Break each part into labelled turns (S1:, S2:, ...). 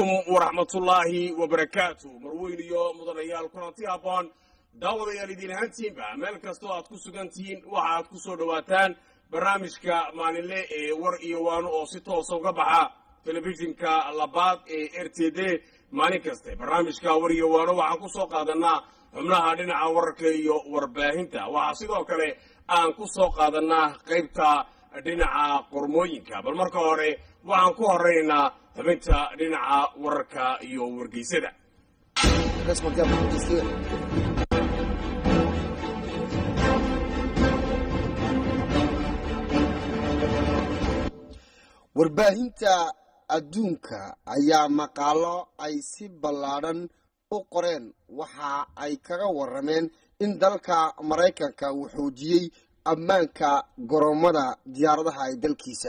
S1: calaykum waraxmatullaahi wabarakaatu marweyn iyo mudanayaal kulanti habboon daawadayaal idiin ahaantiinba meel kastoo aad ku sugan tihiin waxa aad ku soo dhowaataan barnaamijka maalinle ee war iyo waano oo si toosa uga baxa telefishinka labaad ee r t d maalin kaste barnaamijka war iyo waano waxaan ku soo qaadanaa xubnaha dhinaca wararka iyo warbaahinta waxaa sidoo kale aan ku soo qaadanaa qaybta dhinaca qormooyinka bal marka hore waxaan ku horeynaynaa xubinta dhinaca wararka iyo wargeysada
S2: warbaahinta adduunka ayaa maqaalo ay si ballaadhan u qoreen waxa ay kaga warrameen in dalka maraykanka uu xoojiyey ammaanka goromada diyaaradaha ee dalkiisa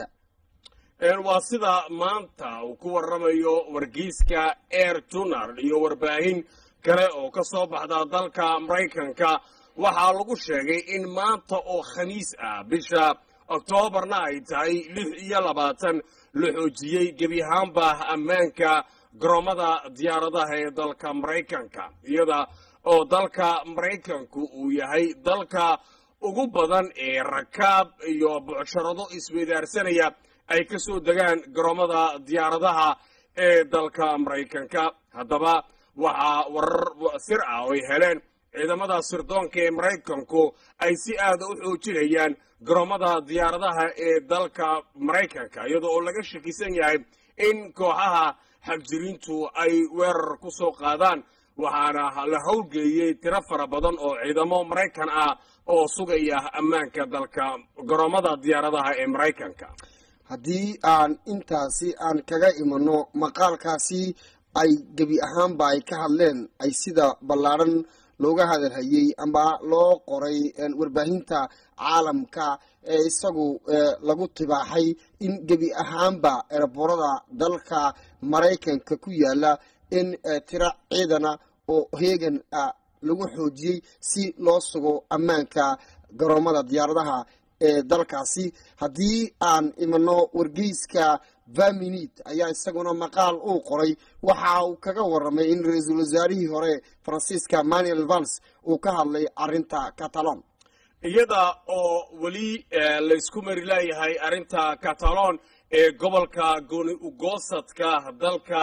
S1: waa sida maanta uu ku warramayo wargeyska air journal iyo warbaahin kale oo ka soo baxda dalka maraykanka waxaa lagu sheegay in maanta oo khamiis ah bisha oktoobarna ay tahay lix iyo labaatan la xoojiyey gebi ahaanba ammaanka garoomada diyaaradaha ee dalka maraykanka iyada oo dalka maraykanku uu yahay dalka ugu badan ee rakaab iyo bucsharado isweydaarsanaya ay ka soo degaan garoomada diyaaradaha ee dalka maraykanka haddaba waxaa warar sir ah oo ay heleen ciidamada sirdoonka ee maraykanku ay si aada u xoojinayaan garoomada diyaaradaha ee dalka maraykanka iyadoo oo laga shakisan yahay in kooxaha xagjiriintu ay weerar ku soo qaadaan waxaana la howlgeeyey tiro fara badan oo ciidamo maraykan ah oo sugaya ammaanka dalka garoomada diyaaradaha ee maraykanka
S2: haddii aan intaasi aan kaga imano maqaalkaasi ay gebi ahaanba ay ka hadleen ay sida ballaadhan looga hadalhayey ama loo qoray warbaahinta caalamka ee isagu lagu tibaaxay in gebi ahaanba eraboorada dalka maraykanka ku yaala in tiro ciidana oo heegan lagu xoojiyey si loo sugo ammaanka garoomada diyaaradaha ee dalkaasi haddii aan imano wargeyska vaminid ayaa isaguna maqaal uu qoray waxa uu kaga waramay in ra-iisul wasaarihii hore faransiiska manuel vals uu ka hadlay arinta catalon
S1: iyada oo weli laysku mari leeyahay arrinta catalon ee gobolka gooni ugoosadka dalka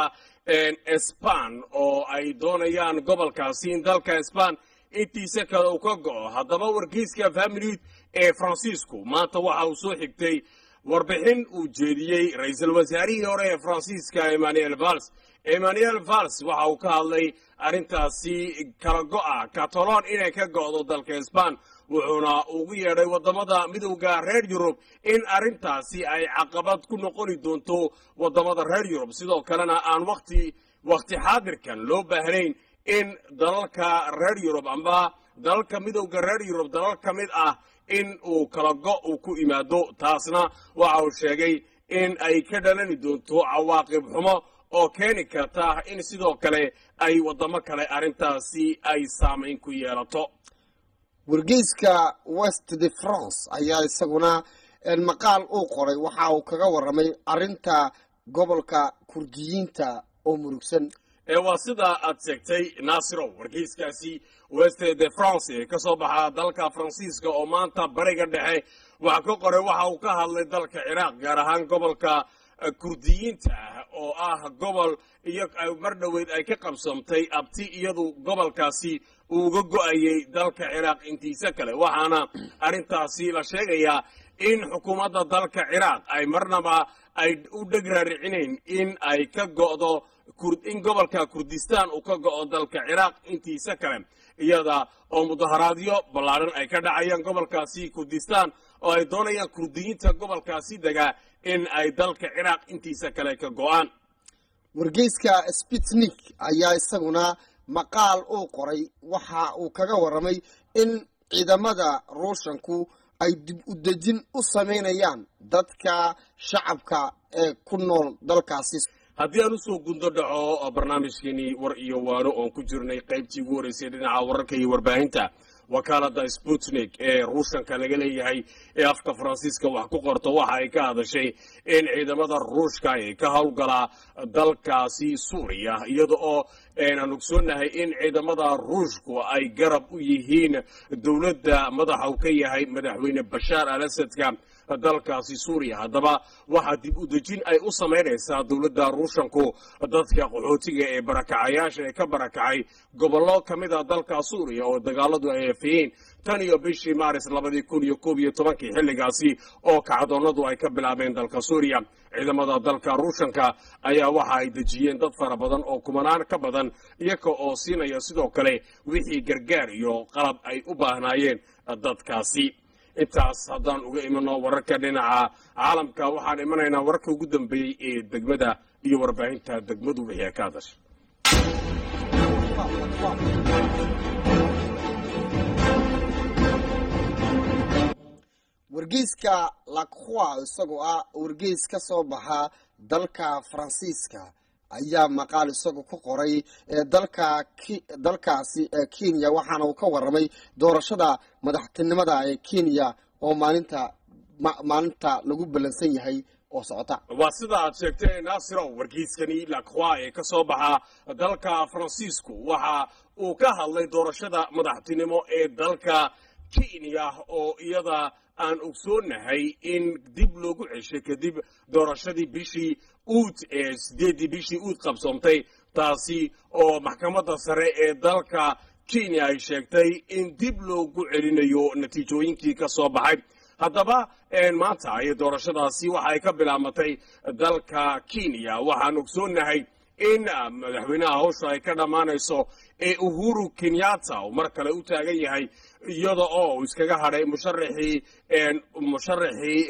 S1: sban oo ay doonayaan gobolkaasi in dalka sban intiisa kale uu ka go-o haddaba wargeyska vaminid ee faransiisku maanta waxa uu soo xigtay warbixin uu jeediyey ra-iisul wasaarihii hore ee faransiiska emmanuel vals emmanuel vals waxa uu ka hadlay arrintaasi kala go-a catalon inay ka go-do dalka sban wuxuuna ugu yeedhay waddamada midowda reer yurub in arrintaasi ay caqabad ku noqoni doonto waddamada reer yurub sidoo kalena aan wati wakhti xaadirkan loo baahnayn in dalalka reer yurub amba dalalka midowda reer yurub dalal ka mid ah in uu kala go uu ku imaado taasna waxa uu sheegay in ay ka dhalani doonto cawaaqib xumo oo keeni karta in sidoo kale ay waddamo kale arrintaasi ay saamayn ku yeelato
S2: wargeyska west de france ayaa isaguna maqaal uu qoray waxa uu kaga waramay arinta gobolka kurdiyiinta oo murugsan
S1: ee waa sida aad sheegtay naasirow wargeyskaasi west de france ee ka soo baxa dalka faransiiska oo maanta bariga dhexe waxa ka qoray waxa uu ka hadlay dalka ciraaq gaar ahaan gobolka kurdiyiinta ah oo ah gobol iyo mar dhoweyd ay ka qabsamtay abti iyadu gobolkaasi uu uga go-ayay dalka ciraaq intiisa kale waxaana arrintaasi la sheegayaa in xukuumadda dalka ciraaq ay marnaba ay u dheg raaricinayn in ay ka go'do in gobolka kurdistaan uu ka go'o dalka ciraaq intiisa kale iyada oo mudaharaadyo ballaadhan ay ka dhacayaan gobolkaasi kurdistaan oo ay doonayaan kurdiyiinta gobolkaasi degaa in ay dalka ciraaq intiisa kale ka go'aan
S2: wargeyska spitnik ayaa isaguna maqaal uu qoray waxa uu kaga waramay in ciidamada ruushanku ay dib u dejin u samaynayaan dadka shacabka ee ku nool dalkaasi
S1: haddii aan usoo gundo dhaco barnaamijkeenii war iyo waano oon ku jirnay qaybtii ugu horreysay dhinaca wararka iyo warbaahinta wakaalada sputnik ee ruushanka laga leeyahay ee afka faransiiska wax ku qorto waxa ay ka hadashay in ciidamada ruushka ay ka howlgalaa dalkaasi suuriya iyada oo aan ogsoonahay in ciidamada ruushku ay garab u yihiin dowladda madaxa uu ka yahay madaxweyne bashaar al asadka dalkaasi suuriya haddaba waxaa dib u dejin ay u samaynaysaa dowladda ruushanku dadka qaxootiga ee barakacayaasha ee ka barakacay gobollo ka mid a dalka suuriya oo dagaaladu ay afiyeen tan iyo bishii maaris labadii kun iyo koob iyo tobankii xilligaasi oo kacdoonnadu ay ka bilaabeen dalka suuriya ciidamada dalka ruushanka ayaa waxa ay dejiyeen dad fara badan oo kumanaan ka badan iyaga oo siinaya sidoo kale wixii gargaar iyo qalab ay u baahnaayeen dadkaasi intaas haddaan uga imano wararka dhinaca caalamka waxaan imanaynaa wararka ugu dambeeyey ee degmada iyo warbaahinta degmadu wixii ay ka hadashay
S2: wargeyska lacroix isagoo ah wargeys ka soo baxa dalka faransiiska ayaa maqaal isagu ku qoray dalka dalkaasi kenya waxaana uu ka waramay doorashada madaxtinimada ee kenya oo maalinta maalinta lagu ballansan yahay oo socota
S1: waa sida aad sheegtay naasirow wargeyskani lacroix ee ka soo baxa dalka faransiisku waxa uu ka hadlay doorashada madaxtinimo ee dalka kenya oo iyada aan ogsoonahay in dib loogu ceshay kadib doorashadii bishii uud ee sideeddii bishii uud qabsoontay taasi oo maxkamadda sare ee dalka kenya ay sheegtay in dib loogu celinayo natiijooyinkii ka soo baxay haddaba maanta ay doorashadaasi waxa ay ka bilaamatay dalka kenya waxaan ogsoonahay in madaxweynaha hawsha ay ka dhammaanayso ee uhuru kenyatta uu mar kale u taagan yahay iyada oo uu iskaga hadhay musharaxii musharaxii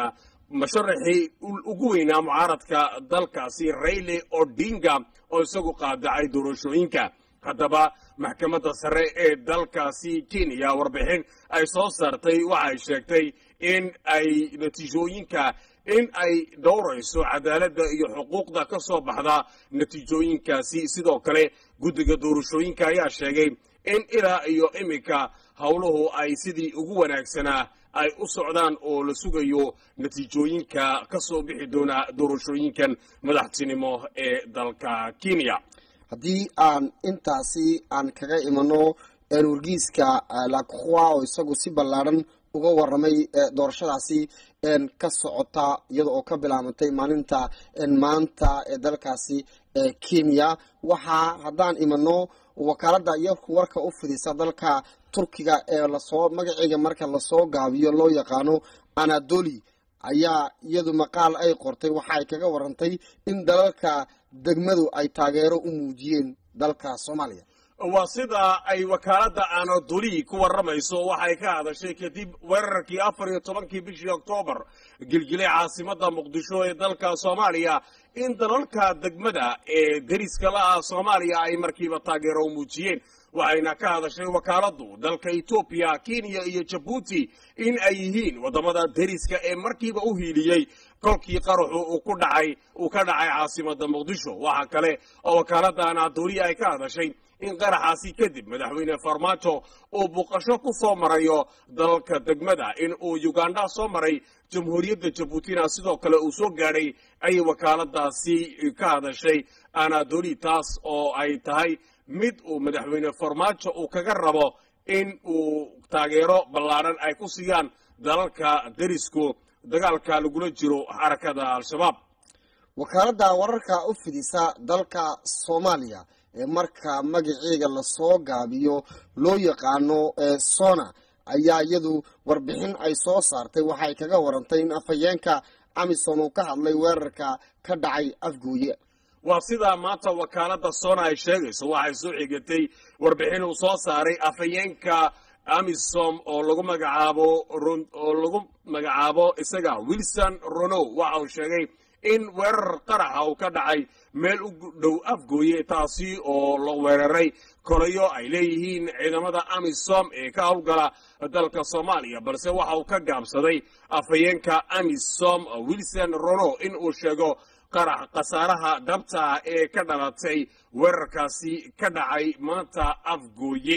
S1: musharaxii ugu weynaa mucaaradka dalkaasi rayle odinga oo isagu qaadacay doorashooyinka haddaba maxkamadda sare ee dalkaasi kenya warbixin ay soo saartay waxay sheegtay in ay natiijooyinka in ay dhowrayso cadaaladda iyo xuquuqda ka soo baxda natiijooyinkaasi sidoo kale guddiga doorashooyinka ayaa sheegay in ilaa iyo iminka howluhu ay sidii ugu wanaagsanaa ay u socdaan oo la sugayo natiijooyinka ka soo bixi doona doorashooyinkan madaxtinimo ee dalka kenya
S2: haddii aan intaasi aan kaga imano wargiiska lacroix oo isagu si ballaadhan uga waramay doorashadaasi ka socota iyada oo ka bilaabantay maalinta maanta ee dalkaasi kenya waxaa haddaan imano wakaaladda iyo warka u fidisa dalka turkiga ee lasoo magaceega marka lasoo gaabiyo loo yaqaano anadoli ayaa iyadu maqaal ay qortay waxa ay kaga warantay in dalalka degmadu ay taageero u muujiyeen dalka soomaaliya
S1: waa sida ay wakaaladda anadoli ku warramayso waxay ka hadashay kadib weerarkii afar iyo tobankii bishii oktoobar gilgilay caasimadda muqdisho ee dalka soomaaliya in dalalka degmada ee deriska la ah soomaaliya ay markiiba taageero u muujiyeen waxayna ka hadashay wakaaladdu dalka etoobiya kenya iyo jabuuti in ay yihiin waddamada deriska ee markiiba u hiiliyey kolkii qaraxu uu ku dhacay uu ka dhacay caasimadda muqdisho waxa kale oo wakaaladda anadoliya ay ka hadashay in qaraxaasi kadib madaxweyne farmaajo uu buuqasho ku soo marayo dalalka degmada in uu uganda soo maray jamhuuriyadda jabuutina sidoo kale uu soo gaadhay ayay wakaaladaasi ka hadashay anadoli taas oo ay tahay mid uu madaxweyne farmaajo uu kaga rabo in uu taageero ballaadhan ay ku siiyaan dalalka derisku dagaalka lagula jiro xarakada al-shabaab
S2: wakaaladda wararka u fidisa dalka soomaaliya ee marka magaceega lasoo gaabiyo loo yaqaano sona ayaa iyadu warbixin ay soo saartay waxay kaga warantay in afhayeenka amisom uu ka hadlay weerarka ka dhacay afgooye
S1: waa sidaa maanta wakaaladda sona ay sheegayso waxay soo xigatay warbixin uu soo saaray afhayeenka amisom oo lagu magacaabo oo lagu magacaabo isaga wilson ronow waxa uu sheegay in weerar qaraxa uu ka dhacay meel u dhow afgooye taasi oo la weeraray kolayo ay leeyihiin ciidamada amisom ee ka howlgala dalka soomaaliya balse waxa uu ka gaabsaday afhayeenka amisom wilson rono in uu sheego qarax khasaaraha dhabta ah ee ka dhalatay weerarkaasi ka dhacay maanta afgooye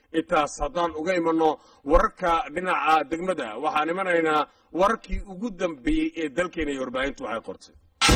S1: intaas haddaan uga imanno wararka dhinaca degmada waxaan imanaynaa wararkii ugu dambeeyey ee dalkeena iyo warbaahintu waxay qortay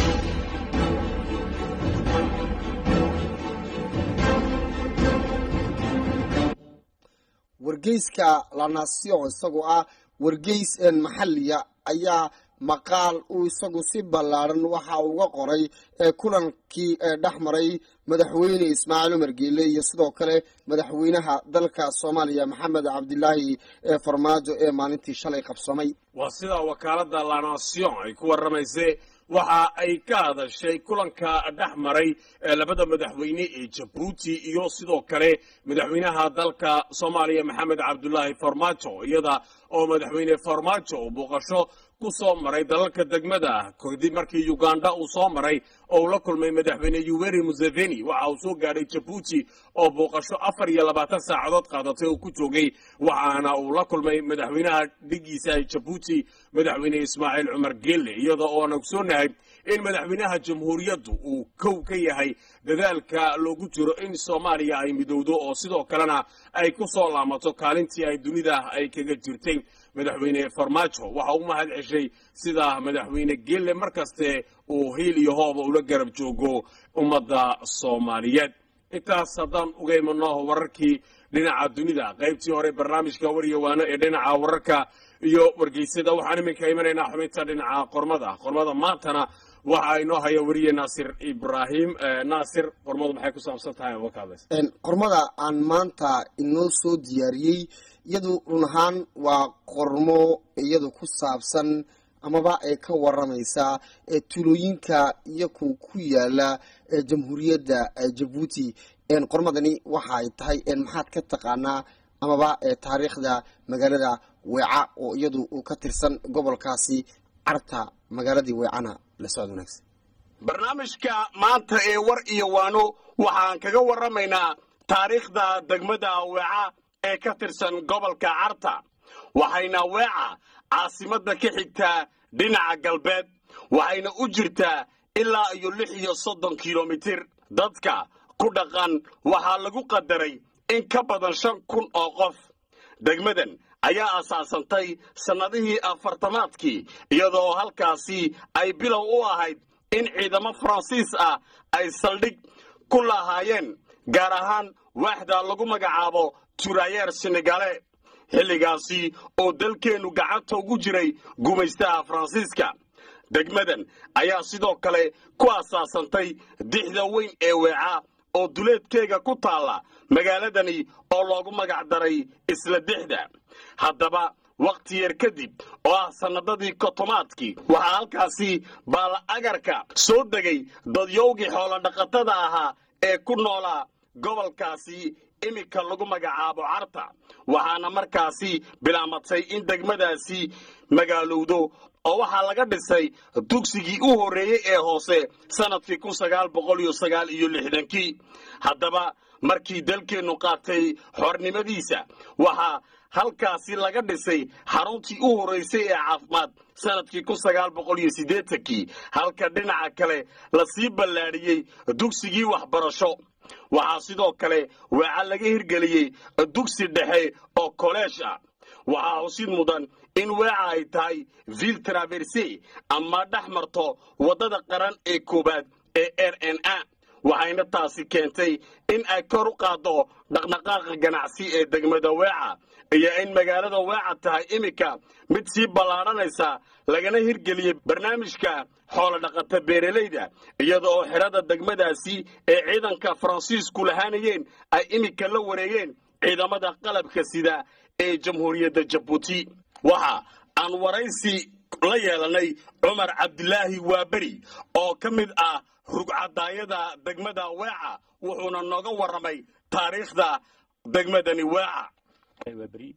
S2: wargeyska la nation isagoo ah wargeys maxaliya ayaa maqaal uu isagu si ballaadhan waxa uga qoray ee kulankii ee dhex maray madaxweyne ismaaciil umar geele iyo sidoo kale madaxweynaha dalka soomaaliya maxamed cabdilaahi ee farmaajo ee maalintii shalay qabsamay
S1: waa sida wakaaladda la nation ay ku warramaysay waxa ay ka hadashay kulanka dhex maray labada madaxweyne ee jabuuti iyo sidoo kale madaxweynaha dalka soomaaliya maxamed cabdulaahi farmaajo iyada oo madaxweyne farmaajo uu booqasho ku soo maray dalalka degmada kadib markii uganda uu soo maray oo uu la kulmay madaxweyne yuweri museveni waxa uu soo gaadhay jabuuti oo booqasho afar iyo labaatan saacadood qaadatay oo ku joogay waxaana uu la kulmay madaxweynaha dhigiisa jabuuti madaxweyne ismaaciil cumar geelle iyada oo aan ogsoonahay in madaxweynaha jamhuuriyaddu uu kow ka yahay dadaalka loogu jiro in soomaaliya ay midowdo oo sidoo kalena ay ku soo laamato kaalintii ay dunida ay kaga jirtay madaxweyne farmaajo waxa u mahad ceshay sida madaxweyne geelle mar kaste uu hiil iyo hooba ula garab joogo ummadda soomaaliyeed intaas haddaan uga imanno wararkii dhinaca dunida qaybtii hore barnaamijka waryawaano ee dhinaca wararka iyo wargeysada waxaan iminka imanaynaa xubinta dhinaca qormada qormada maantana waxa inoo haya weriye naasir ibraahim naasir qormadu maxay ku saabsan tahay oo ka hadlaysa
S2: qormada aan maanta inoo soo diyaariyey iyadu run ahaan waa qormo iyadu ku saabsan amaba ee ka waramaysa ee tulooyinka iyaku ku yaala ee jamhuuriyadda jabuuti qormadani waxa ay tahay maxaad ka taqaanaa amaba ee taariikhda magaalada weeca oo iyadu uu ka tirsan gobolkaasi carta magaaladii weecana la socod wanaagsan
S1: barnaamijka maanta ee war iyo waano waxaan kaga warramaynaa taariikhda degmada weeca ee ka tirsan gobolka carta waxayna weeca caasimadda ka xigtaa dhinaca galbeed waxayna u jirtaa ilaa iyo lix iyo soddon kilomitir dadka ku dhaqan waxaa lagu qadaray in ka badan shan kun oo qof degmadan ayaa asaasantay sannadihii afartamaadkii iyadoo halkaasi ay bilow u ahayd in ciidamo faransiis ah ay saldhig ku lahaayeen gaar ahaan waaxda lagu magacaabo turayeer senegale xilligaasi oo dalkeennu gacanta ugu jiray gumaystaha faransiiska degmadan ayaa sidoo kale ku asaasantay dixda weyn ee weeca oo duleedkeega ku taalla magaaladani oo loogu magac daray isla dixda haddaba wakhti yar kadib oo ah sannadadii kotomaadkii waxaa halkaasi baala agarka soo degay dadyowgii xoolodhaqatada ahaa ee ku noolaa gobolkaasi iminka lagu magacaabo carta waxaana markaasi bilaamatay in degmadaasi magaalowdo oo waxaa laga dhisay dugsigii u horreeyey ee hoose sannadkii kun sagaal boqol iyo sagaal iyo lixdankii haddaba markii dalkeennu qaatay xornimadiisa waxaa halkaasi laga dhisay xaruntii u horraysay ee caafimaad sannadkii kun sagaal boqol iyo siddeetankii halka dhinaca kale lasii ballaadhiyey dugsigii waxbarasho waxaa sidoo kale weeca laga hirgeliyey dugsi dhexe oo koleesh ah waxaa husid mudan in weeca ay tahay ville traverse ama dhex marto waddada qaran ee koowaad ee r n a waxayna taasi keentay in ay kor u qaaddo dhaqdhaqaaqa ganacsi ee degmada weeca iyo in magaalada weeca tahay iminka mid sii ballaadhanaysa lagana hirgeliyey barnaamijka xoolodhaqata beeralayda iyada oo xidhada degmadaasi ee ciidanka faransiisku lahaanayeen ay iminka la wareegeen ciidamada qalabka sida ee jamhuuriyadda jabuuti waxa aan waraysi la yeelanay cumar cabdilaahi waaberi oo ka mid ah rugcadaayada degmada weeca wuxuuna nooga warramay taariikhda degmadani weeca
S3: waaberi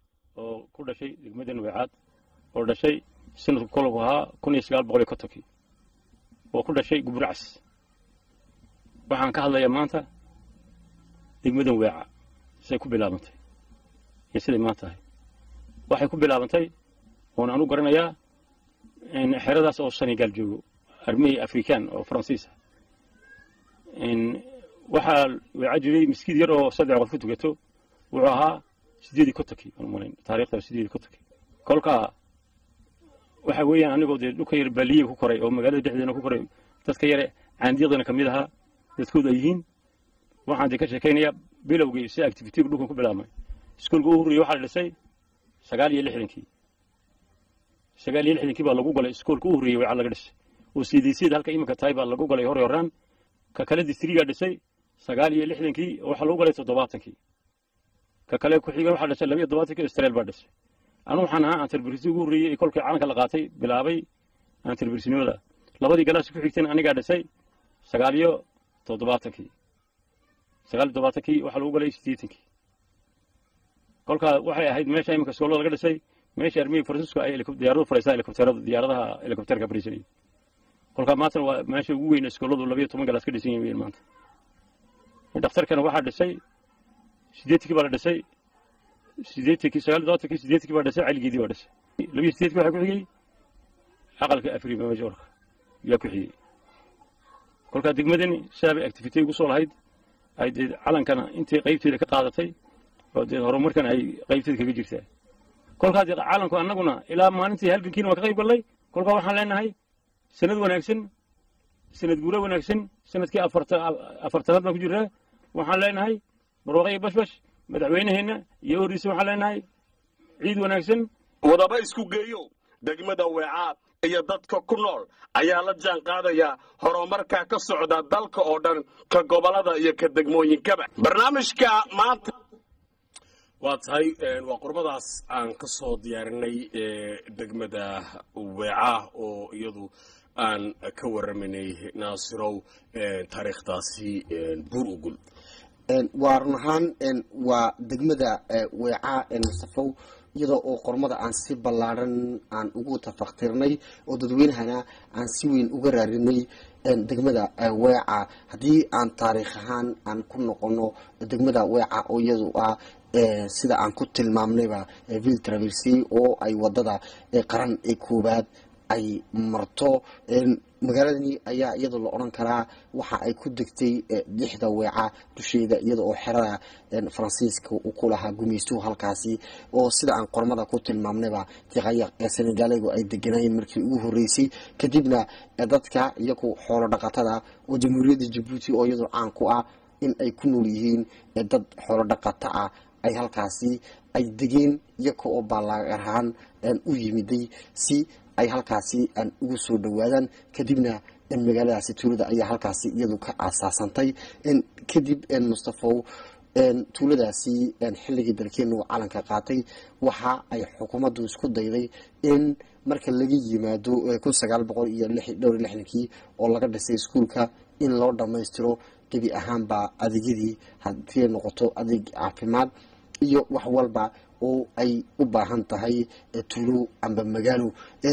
S3: oo ku dhashay degmadan weecaad oo dhashay sanadku kolku ahaa kun iyo sagaal boqol iyo kontonkii oo ku dhashay guburcas waxaan ka hadlayaa maanta degmadan weeca siday ku bilaabantay iyo siday maanta tahay waxay ku bilaabantay oon anu garanayaa xeradaas oo senegaal joogo armey african oo faransiis ah waxaa weeca jiray miskiid yar oo saddex qof ku tukato wuxuu ahaa sideedii kontonkii aan umalayn taariikhda sideedii kontonkii kolkaa waxa weeyaan anigoo dee dhulka yar baaliye ku koray oo magaalada dhexdeena ku koray dadka yare caandiyadana ka mid ahaa dadkoodu ay yihiin waxaan dee ka sheekaynayaa bilowgii si activitiga dhulkan ku bilaabmay iskuolka u horreeyey waxaa la dhisay sagaal iyo lixdankii sagaal iyo lixdankii baa lagu galay iskuolka u horreeyey wacaa laga dhisay oo cdcda halka iminka tahay baa lagu galay hore horaan ka kale distrigaa dhisay sagaal iyo lixdankii oo waxaa lagu galay toddobaatankii ka kale ku xiga waxaa dhisay labiyo todobaatankii israel baa dhisay anu waxaan ahaa antarbrisi ugu horreeyey kolkii calanka la qaatay bilaabay antarbrisinimada labadii galaas ku xigtayna anigaa dhisay sagaal iyo toddobaatankii sagaal iyo toddobaatankii waxaa lagu galay siddeetankii kolkaa waxay ahayd meesha iminka iskoolada laga dhisay meesha armiga francisco ay diyaaradu furaysaa helikobterada diyaaradaha helikobterka fariisanayay kolkaa maantana waa meesha ugu weyn iskooladu labiyo toban galaas ka dhisan yihiin maanta dhakhtarkana waxaa dhisay siddeetankii baa la dhisay siddeetankii sagaal iyo todobaatankii siddeetankii baa dhisay caligeedii baa dhisay labiyo siddeetkii waxaa ku xigay aqalka afrima majorka yaa ku xigay kolkaa degmadani sidaabay activity ugu soo lahayd ay dee calankana intii qaybteeda ka qaadatay oo dee horumarkan ay qaybteeda kaga jirtaa kolkaa dee calanku annaguna ilaa maalintii halgankiina waa ka qayb gallay kolkaa waxaan leenahay sanad wanaagsan sanad guuro wanaagsan sanadkii afartanaad baan ku jiraa waxaan leenahay barwaaqo iyo bashbash madaxweyneheenna iyo horiisa waxaan leenahay ciid wanaagsan
S1: wadaba isku geeyo degmada weecaad iyo dadka ku nool ayaa la jaan qaadaya horumarka ka socda dalka oo dhan ka gobolada iyo ka degmooyinkaba barnaamijka maanta waa tahay waa qurbadaas aan ka soo diyaarinay degmada weeca oo iyadu aan ka waramaynay naasirow taariikhdaasi buur ugul
S2: waa run ahaan waa degmada weeca mustafow iyadoo oo qormada aan si ballaaran aan ugu tafaktirnay oo dadweynahana aan si weyn uga raarinay degmada weeca haddii aan taariikh ahaan aan ku noqono degmada weeca oo iyadu ah sida aan ku tilmaamnayba ville traversy oo ay wadada qaran ee koowaad ay marto magaaladani ayaa iyadoo la odhan karaa waxa ay ku degtay lixda weeca dusheeda iyada oo xerada faransiiska uu ku lahaa gumaystuhu halkaasi oo sida aan qormada ku tilmaamnayba tiqayaq ee senegaaligu ay deganayeen markii ugu horeysay kadibna dadka iyagu xoolo dhaqatada oo jamhuuriyadda jabuuti oo iyadoo caan ku ah in ay ku nool yihiin dad xoolo dhaqato ah ay halkaasi ay degeen iyaga oo baalaag ahaan u yimiday si ay halkaasi aan ugu soo dhawaadaan kadibna magaaladaasi tuulada ayaa halkaasi iyadu ka aasaasantay kadib mustafow tuuladaasi xilligii dalkeenu calanka qaatay waxa ay xukuumaddu isku dayday in marka laga yimaado kun sagaal boqol iyo dhowr iyo lixdankii oo laga dhisay iskuulka in loo dhammaystiro gebi ahaanba adeegyadii haddii ay noqoto adeeg caafimaad iyo wax walba oo ay u baahan tahay tuulo amba magaalo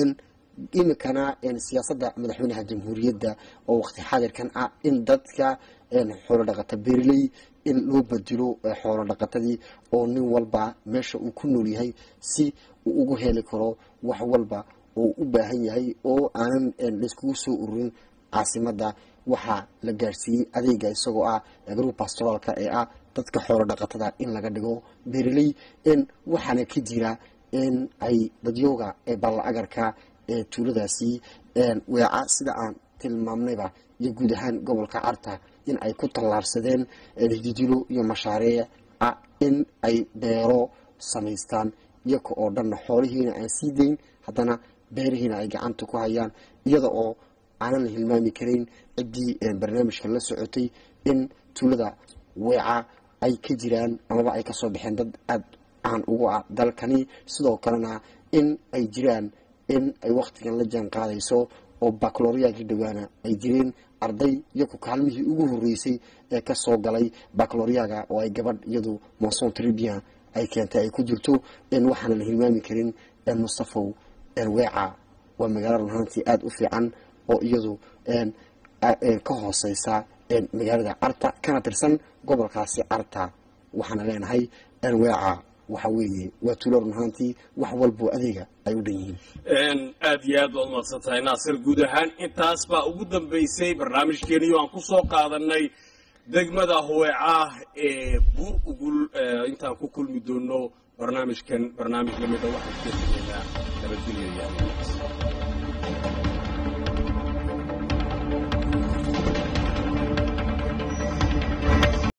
S2: imikana siyaasadda madaxweynaha jamhuuriyadda oo waqti xaadirkan ah in dadka xoolo dhaqata beerley in loo bedelo xoolo dhaqatadii oo nin walba meesha uu ku nool yahay si uu ugu heli karo wax walba oo u baahan yahay oo aanan layskugu soo ururin caasimadda waxaa la gaarsiiyey adeega isagoo ah group pastoraalka ee ah dadka xoolo dhaqatada in laga dhigo beerley waxaana ka jira in ay dadyooga balla agarka ee tuuladaasi weeca sida aan tilmaamnayba iyo guud ahaan gobolka carta in ay ku tallaarsadeen hididilo iyo mashaariic ah in ay beero samaystaan iyaga oo dhanna xoolihiina aan sii dayn haddana beerihiina ay gacanta ku hayaan iyada oo aanan la hilmaami karayn ciddii barnaamijka la socotay in tuulada weeca ay ka jiraan amaba ay kasoo baxeen dad aada caan ugu ah dalkani sidoo kalena in ay jiraan in ay wakhtigan la jaan qaadayso oo bacloriyaagii dhawaana ay jireen arday iyaku kaalmihii ugu horeysay ee kasoo galay bacloriyaga oo ay gabadh iyadu monson tribia ay keentay ay ku jirto waxaana la hilmaami karin mustafow weeca waa magaalo runhaantii aada u fiican oo iyadu ka hooseysa magaalada carta kana tirsan gobolkaasi carta waxaana leenahay weeca waxa weeye waa tuulo runhaantii wax walboo adeega ay u dhan yihiin
S1: aad iyo aad baad umahadsan tahay naasir guud ahaan intaas baa ugu dambaysay barnaamijkeeniyo aan ku soo qaadanay degmada huweecaah ee buur ugul intaan ku kulmi doono barnaamijkan barnaamij lamida waxaan ka tegaynaa nabadgelyo iyo amnigaas